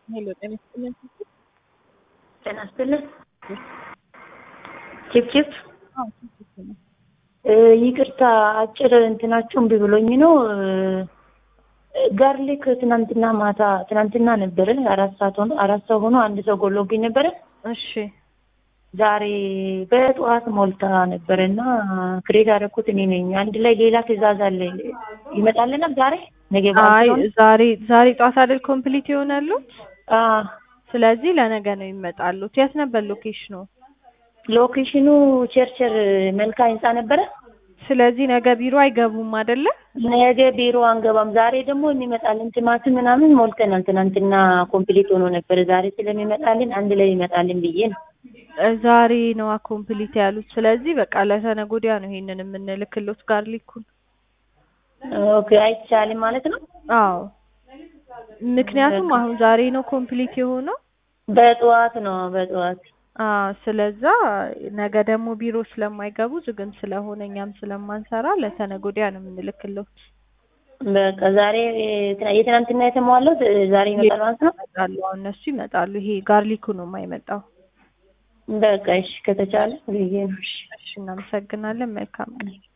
ሄሎ ጤና ይስጥልን። ጤና ይስጥልን። ቺፕ ቺፕ አዎ ቺፕ ነው። ይቅርታ አጭር እንትናችሁ እምቢ ብሎኝ ነው። ጋርሊክ ትናንትና ማታ ትናንትና ነበረ አራት ሰዓት ሆኖ አራት ሰው ሆኖ አንድ ሰው ጎሎብኝ ነበረ። እሺ ዛሬ በጠዋት ሞልታ ነበረ እና ክሬት ያደረኩት እኔ ነኝ። አንድ ላይ ሌላ ትዕዛዝ አለ ይመጣልናል ዛሬ ነገ አይ ባንክ ዛሬ ዛሬ ጧት አይደል ኮምፕሊት ይሆናሉ። አ ስለዚህ ለነገ ነው ይመጣሉት። የት ነበር ሎኬሽኑ? ሎኬሽኑ ቸርቸር መልካ ህንፃ ነበረ። ስለዚህ ነገ ቢሮ አይገቡም አይደለ? ነገ ቢሮ አንገባም። ዛሬ ደግሞ የሚመጣልን ቲማቲም ምናምን ሞልተናል። ትናንትና ኮምፕሊት ሆኖ ነበረ። ዛሬ ስለሚመጣልን አንድ ላይ ይመጣልን ብዬ ነው። እ ዛሬ ነው ኮምፕሊት ያሉት። ስለዚህ በቃ ለተነገ ወዲያ ነው ይሄንን የምንልክሎት ጋርሊኩን። ኦኬ አይቻልም ማለት ነው። አዎ ምክንያቱም አሁን ዛሬ ነው ኮምፕሊት የሆነው። በጠዋት ነው በጠዋት አዎ ስለዛ ነገ ደግሞ ቢሮ ስለማይገቡ ዝግም ስለሆነ እኛም ስለማንሰራ ለተነገ ወዲያ ነው የምንልክሎት። በቃ ዛሬ የትናንትና የተሟላው ዛሬ ይመጣል ማለት ነው። ይመጣሉ አሁን እነሱ ይመጣሉ። ይሄ ጋርሊኩ ነው የማይመጣው። በቃ እሺ ከተቻለ ብዬ ነው። እሺ እሺ እናመሰግናለን። መልካም ቀን።